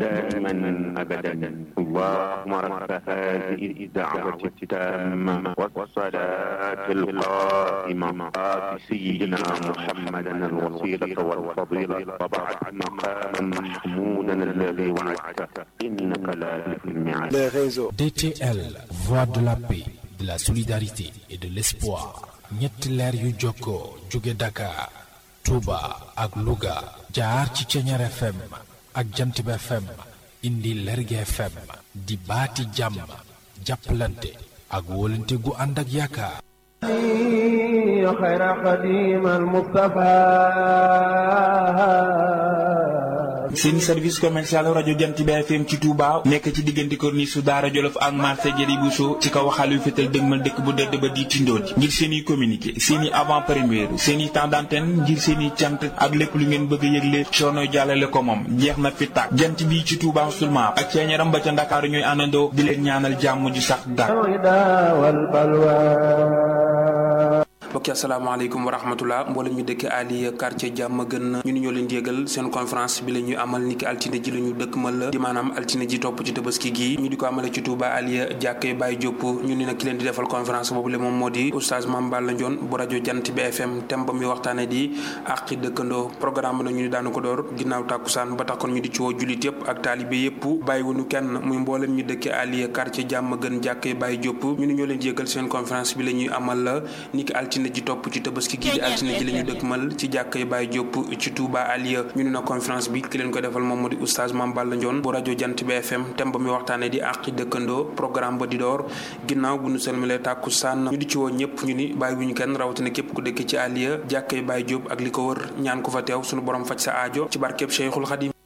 دائما أبدا اللهم رب هذه الدعوة التامة والصلاة القائمة آت سيدنا محمدا الوسيلة والفضيلة وبعد مقاما محمودا الذي وعدته إنك لا تخلف الميعاد les réseaux. DTL, voix de la paix, de la solidarité et de l'espoir. ñetti leer yu jokkoo jóge Dakar, Touba ak Louga jaar ci Ceñeer FM ak Jantib FM indi Lerge FM di baati jàmm jàppalante ak wóolante gu ànd ak yaakaar. خير خديم المصطفى seen service commercial rajo Jant bi FM ci Touba nekk ci diggante corniche su Daara Jolof ak marché Jëri Bousso ci kaw waxal yu fetal dëgmal dëkk bu dëdd ba di tindooti ngir seen i communiqué seen i avant première seen i temps d'antenne ngir seen i cant ak lépp lu ngeen bëgg a yëgle coono jàllale ko moom jeex na fi tàkk jant bi ci Touba seulement ak ceeñaram ba ca Ndakaaru ñooy àndandoo di leen ñaanal jàmm ju sax dàkk. الهدى والبلوى mbokki asalaamaaleykum wa rahmatullah mboolem ñu dëkk ali quartier jàmm gën ñu ni ñoo leen di yëgal seen conférence bi la ñuy amal niki altine ji la ñu dëkk mal la di maanaam altine ji topp ci tabaski gi ñu di ko amale ci Touba aliya jàkkee Baye Diop ñu ni nag ki leen di defal conférence boobu le moom moo di oustaz Mame Balla Ndione bu rajo Jant bi FM thème ba muy waxtaane di àqi dëkkandoo programme na ñu ni daanu ko door ginnaaw tàkkusaan ba tax kon ñu di ci woo jullit yëpp ak taalibe yëpp bàyyiwuñu kenn muy mboolem ñu dëkk aliya quartier jàmm gën jàkkee Baye Diop ñu ni ñoo leen di yëgal seen conférence bi la ñuy amal la niki altine ji topp ci tabaski gi di altine ji la ñu dëkkmal ci jàkkay Baye Diop ci Touba Aliya ñu ne na conférence bi ki leen ko defal moom moo di oustaz Mame Balla Ndione bu rajo Jant bi FM thème ba muy waxtaane di àqi dëkkandoo programme ba di door ginnaaw bu ñu selmalee tàkku sànn ñu di ci woo ñëpp ñu ni bàyyi wuñu kenn rawatina képp ku dëkk ci Aliya jàkkay Baye Diop ak li ko wër ñaan ko fa teew suñu borom faj sa aajo ci barkeb Cheikhul Khadim